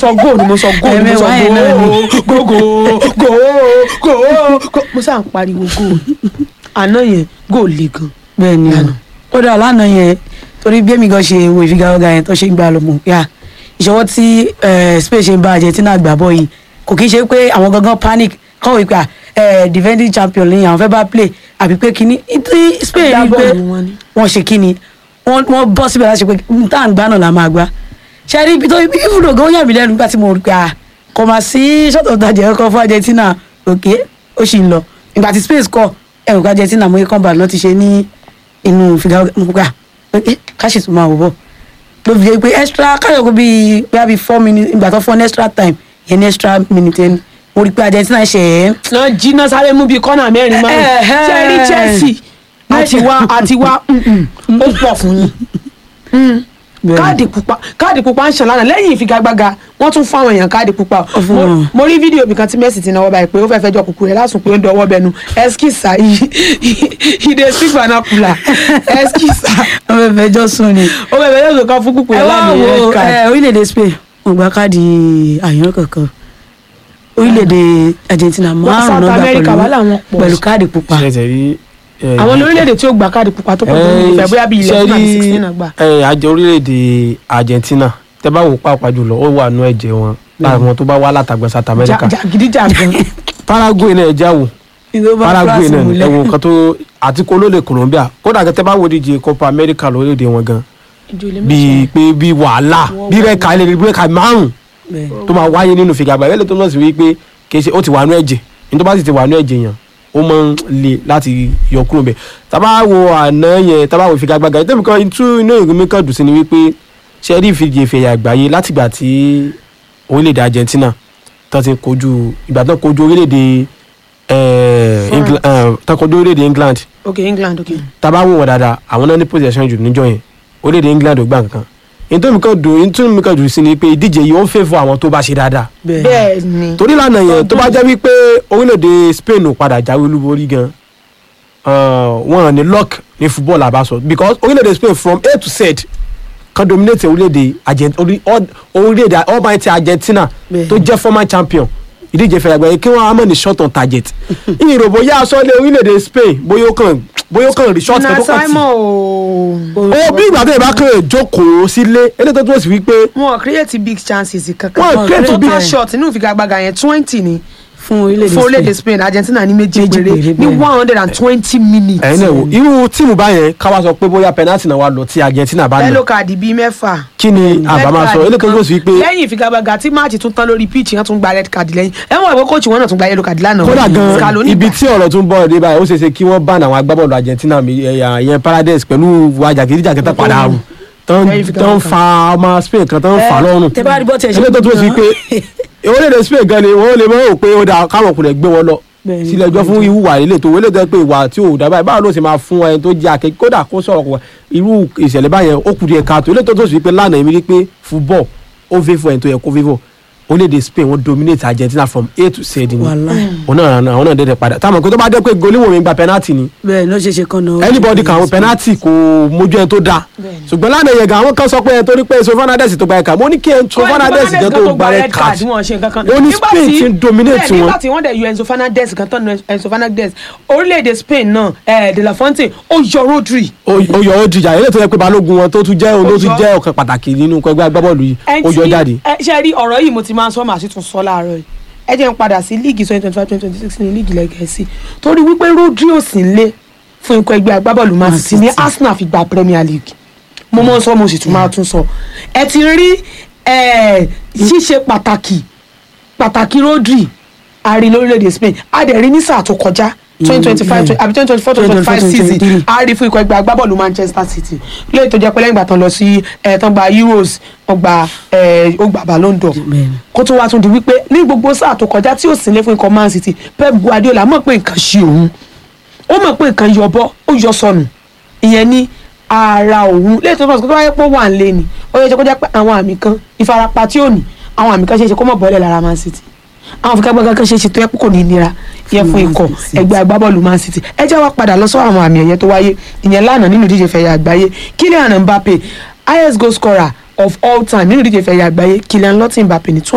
sọ góò ni mo sọ góò ni mo sọ Ẹ̀mẹwàá yẹn náà ni. góò góò góò góò góò mo sáà ń pariwo góò àná yẹn góò le gan bẹ́ẹ̀ ni Lánàá. ó dà lánàá yẹn torí bí èmi gan ṣe wo ìfigagbága yẹn tó ṣe ń gbà lọ mọ̀ yá ìṣọwọ́ tí eh, Spain ṣe ń bá Argentina gbà bọ́ yìí kò kí ń ṣe pé àwọn gangan panic kọ́wé pé ah, defending champion lẹ́yìn àwọn fẹ́ bá play àbí pé kíní tí Spain rí pé Agbábọ́ọ̀lù wọn ni. wọ́n ṣe kíni wọ́n wọ́n bọ́ síbẹ̀ láti ṣe pé n tá à ń gbá náà la máa gbá ṣe rí ibi tó ibi ìfúdò gan yà mí lẹ́nu nígbà tí mo rí pé ah kò máa sí ṣọ́tọ̀ tajà ẹ̀kọ́ fún Argentina òkè ó sì ń lọ ìgbà tí Spain kọ ẹ̀rù ká Argentina mo yẹ kán bá lọ́ ti ṣe ní inú ìfigagbága mo gbà pé ká sì tún máa wò bọ̀ ló fi jẹ́ pé extra káyọ̀ kó bíi bíi bíi four minutes ìgbà tó fún ọ ní extra time yẹn ní extra minute yẹn mo rí pé Argentina ṣe é náà jiná sáré mú bíi kọ́nà mẹ́rin márùn Ẹ̀hẹ́. ṣe rí Chelsea àti wá àti wá ó pọ̀ fún yín Bẹ́ẹ̀. káàdì pupa káàdì pupa ń ṣàn lánàá lẹ́yìn ìfigagbága wọ́n tún fún àwọn èèyàn káàdì pupa Ó fún Mo- wọn. mo rí fídíò ibì kan tí Messi ti náwó báyìí pé ó fẹ́ fẹjọ́ kúkú rẹ̀ lásùn pé ó ń dọwọ́ bẹnu ẹskísà he dey speak vernacular ẹskísà wọ́n fẹ́ fẹjọ́ sùn ni. ó fẹ́ fẹjọ́ kan fún kúkú ẹ rẹ̀ wá lánàá wo red card. ẹ, orílẹ̀-èdè Spain wọ́n gba káàdì àyàn kankan orílẹ̀-èdè Argentina márùn-ún South náà America gbà wà láwọn pẹ̀lú pọ̀ pẹ̀lú káàdì pupa. ṣe tẹ̀ rí. eh, àwọn orílẹ̀-èdè tí ó gba káàdì pupa tó pọ̀ tó ní ìfẹ́ bóyá bíi ilẹ̀ fún àbí sixteen náà gbà. ẹ àjọ orílẹ̀-èdè Argentina tẹ bá wò pàápàá jùlọ ó wà nú ẹ̀jẹ̀ wọn láwọn tó bá wá látàgbẹ́ South America jàgídíjàgan Paraguay náà ẹja wò ìlú bá Paraguay France náà múlẹ̀. ẹwọ nǹkan tó àti kó ló lè Colombia kódà kẹtẹ bá wo díje Copa America lórílẹ̀-èdè wọn gan bíi pé bíi wàhálà bíi rẹ́ka ilé bíi rẹ́ka márùn Bẹ́ẹ̀. tó máa wáyé nínú fìgàgbà ẹlẹ́tọ́ tó náà sì wí pé kì í ṣe ó ti wà nú ẹ̀jẹ̀ ní tó bá sì ti wà nú ẹ̀jẹ̀ yẹn ó máa ń le láti yọ kúrò bẹ́ẹ̀ tábà wo àná yẹn tábà wo ìfigagbága yẹn tẹ́mi kan tú inú ìrìn mi kan dùn sí ni wípé ṣe rí ìfìdí ìfẹ̀yà àgbáyé látìgbà tí orílẹ̀-èdè Argentina tó ti kojú ìgbà tó kojú orílẹ̀-èdè eh, England eh, tó kojú orílẹ̀-èdè England ok England ok. tábà wò wọ́n dáadáa àwọn náà ní possession jù níjọ́ yẹn orílẹ̀-èdè England ò gbà kankan nítorí mi kan dùn nítorí mi kan dùn sí ni pé ìdíje yìí ó ń favour àwọn tó bá ṣe dáadáa bẹ́ẹ̀ bẹ́ẹ̀ ni torí lánàá yẹn tó bá jẹ́ wípé orílẹ̀-èdè Spain ò padà jáwé olúborí gan wọn ní luck ní football àbáṣọ because orílẹ̀-èdè Spain from A to Z kan dominate orílẹ̀-èdè Argent- orí- orí- orílẹ̀-èdè almighty Argentina Bẹ́ẹ̀. tó jẹ́ former champion ìdíje fẹ̀rẹ̀ àgbáyé kí wọ́n á mọ̀ ní short on target ìyìnbó bóyá aṣọ́lé orílẹ̀-èdè Spain bóyá ó kàn bóyá ó kàn rí short kan na tó kàn tì Simon ooo ó bí ìgbà tó yẹ bá kàn jókòó sílé eléyìí tó tó sì wípé wọn create big chances kankan Wọn create total big- shot inú ìfigagbága yẹn twenty ni fún orílẹ̀-èdè fún orílẹ̀-èdè Spain. Spain Argentina ní méjì Méjì péré péré, ní bẹ́ẹ̀. one hundred and twenty minutes ẹ̀yin náà wò irú tíìmù báyẹn káwá sọ pé bóyá penalty náà wà lọ tí Argentina bá nà yellow card bíi mẹ́fà kí ni àbá máa sọ Red eléyìí card tó sì wípé kan. lẹ́yìn ìfigagbága tí máàcì tún tán lórí pitch wọ́n tún gba red card lẹ́yìn ẹ̀wọ̀n ìwé kóòtù wọn náà tún gba yellow card lánàá kódà gan Scaloni ibi gbà. tí ọ̀rọ̀ tún bọ̀ dé báyìí ó ṣeé ṣe kí wọ́n bá àwọn agbábọ́ọ̀lù Argentina mi ẹ̀yà ìyẹn Paredes pẹ̀lú wájà kìdíjàkẹ́tà padà rù tán Lẹ́yìn ìfigagbága tán fa ọmọ Spain kan tán fà lọ́rùn tẹ bá rí bọ́ tiẹ̀ ṣe eléyìí tó tó sì pé orílẹ̀-èdè Spain gan ni wọ́n lè mọ̀ ọ́ pé ó dáa káwọn ọkùnrin gbé wọn lọ Bẹ́ẹ̀ ni. sílẹ̀ ẹjọ́ fún ìwúwà ilé tó wọlé tó pé ìwà tí ò dábàá báwo ló ṣe máa fún ẹni tó jẹ́ akẹ́kẹ́ kódà kó sọ̀rọ̀ kó irú ìṣẹ̀lẹ̀ báyẹn ó kù díẹ̀ káàtó ilé tó tó sì pé lánàá èmi rí pé football ó favour ẹni tó yẹ kó favour orílẹ̀-èdè Spain wọ́n dominate Argentina from A to Z ni Wàláhì. òun náà àwọn náà dẹ́dẹ̀ padà táwọn kò tó bá dẹ́ pé goliwoo mi gba penalty ni bẹ́ẹ̀ ló ṣe ṣe kan náà. anybody kan àwọn penalty kò mójú ẹni tó dáa ṣùgbọ́n lánàá yẹn gan àwọn kan sọ pé ẹni tó ní pé Enzo Fernandez tó gba ẹ̀ka mo ní kí Enzo Fernandez gan tó gba red card wọn ṣe nǹkan kan ó ní Nígbà Spain tí- ti ń dominate bẹ́ẹ̀, wọn. nígbà tí wọ́n dẹ̀ yọ Enzo Fernandez kan tán nu Enzo Fernandez orílẹ̀-èdè Spain náà eh, De La Fonte ó yọ Rodri ó yọ ó dìjà ilé tó yẹ pé balógun wọn tó tún jẹ́ òun ló tún Ó yọ. jẹ́ ọ̀kan pàtàkì nínú ẹgbẹ́ agbábọ́ọ̀lù yìí ó yọ jáde. ẹ ṣe rí ọ̀rọ̀ yìí mo ti máa ń sọ màá sì tún sọ láàárọ̀ yìí ẹ jẹ́ n padà sí líìgì twenty twenty five twenty twenty six ní líìgì lẹ́gẹ̀ẹ́sì torí wípé Rodri ò sí nílé fún ikọ̀ ẹgbẹ́ agbábọ́ọ̀lù Man Man City ní City. Arsenal fi gba Premier League mo mọ̀ ń sọ mo sì tún máa tún sọ ẹ ti rí eh, ṣíṣe pàtàkì pàtàkì Rodri àrí lórílẹ̀‐èdè Spain a dẹ̀ rí ní sáà tó kọjá twenty twenty five àbí twenty twenty four twenty twenty five season 2023. a rí fún ikọ̀ ẹgbẹ́ agbábọ́ọ̀lù Manchester City lóye tó jẹ́ pé lẹ́yìn ìgbà tán lọ sí ẹ̀ tán gba Euros wọ́n gba ẹ̀ ó gba Ballon d'Or Bẹ́ẹ̀ni. kó tó wá tún di wípé ní gbogbo sáà tó kọjá tí ó sì lé fún ikọ̀ Man City Pep Guardiola mọ̀ pé nǹkan ṣe òun ó mọ̀ pé nǹkan yọ bọ́ ó yọ sọnù ìyẹn ní ara òun lẹ́yìn tó fọ́ sọ́kọ́ wáyé pé ó wà ń lé ni ó yẹ kó jẹ́ pé àwọn àmì kan ìfarapa tí ò ní àwọn àmì kan ṣe é ṣe kó mọ̀ bọ́lẹ̀ lára Man City àwọn fúnkẹ́gbẹ́ kan ṣe é ṣe tó yẹ pé kò ní nira ìyẹn fún Man ikọ̀ City. ẹgbẹ́ agbábọ́ọ̀lù Man City ẹ jẹ́ wá padà lọ sọ́wọ́ àwọn àmì ẹ̀yẹ tó wáyé ìyẹn lánàá nínú ìdíje fẹ̀yà àgbáyé Kylian Mbappe highest goal scorer of all time nínú ìdíje fẹ̀yà àgbáyé Kylian Lottin Mbappe ní